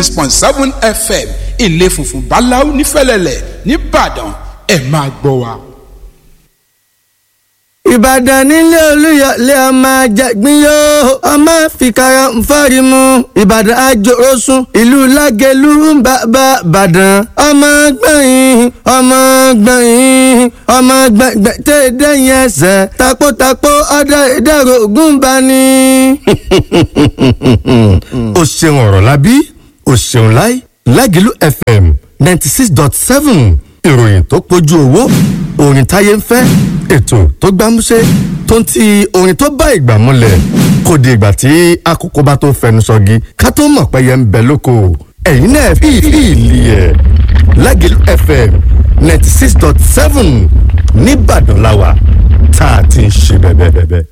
six point seven fm ilé funfun báláú nífẹ̀lẹ́lẹ̀ nìbàdàn ẹ̀ máa gbọ́ wa. ìbàdàn nílé olúyọlé ọmọ àjàgbín yóò ọmọ fìkàrà nfọ́rí mu ìbàdàn àjòrósùn ìlú lágẹ̀lú bàbá bàdàn ọmọ gbẹ̀yìn ọmọ gbẹ̀yìn ọmọ gbẹ̀gbẹ̀ tẹ́ dẹ́yìn ẹsẹ̀ takótakó ọdẹ ìdẹ̀rọ̀ ògùn bá ní. o ṣeun ọ̀rọ̀ lábí o ṣeun láì lágẹ̀lú fm ninety six dot seven ìròyìn tó pójú owó orin táyé ń fẹ́ ètò tó gbámúṣé tó ń ti orin tó bá ìgbà múlẹ̀ kò di ìgbà tí àkókò bá tó fẹnu sọgi ká tó mọ̀ pé yẹn ń bẹ lóko ẹ̀yin náà fi ìlì ẹ̀ lágẹ̀lú fm ninety six dot seven nìbàdàn làwà tá a ti ń ṣe bẹ́ẹ̀ bẹ́ẹ̀ bẹ́ẹ̀.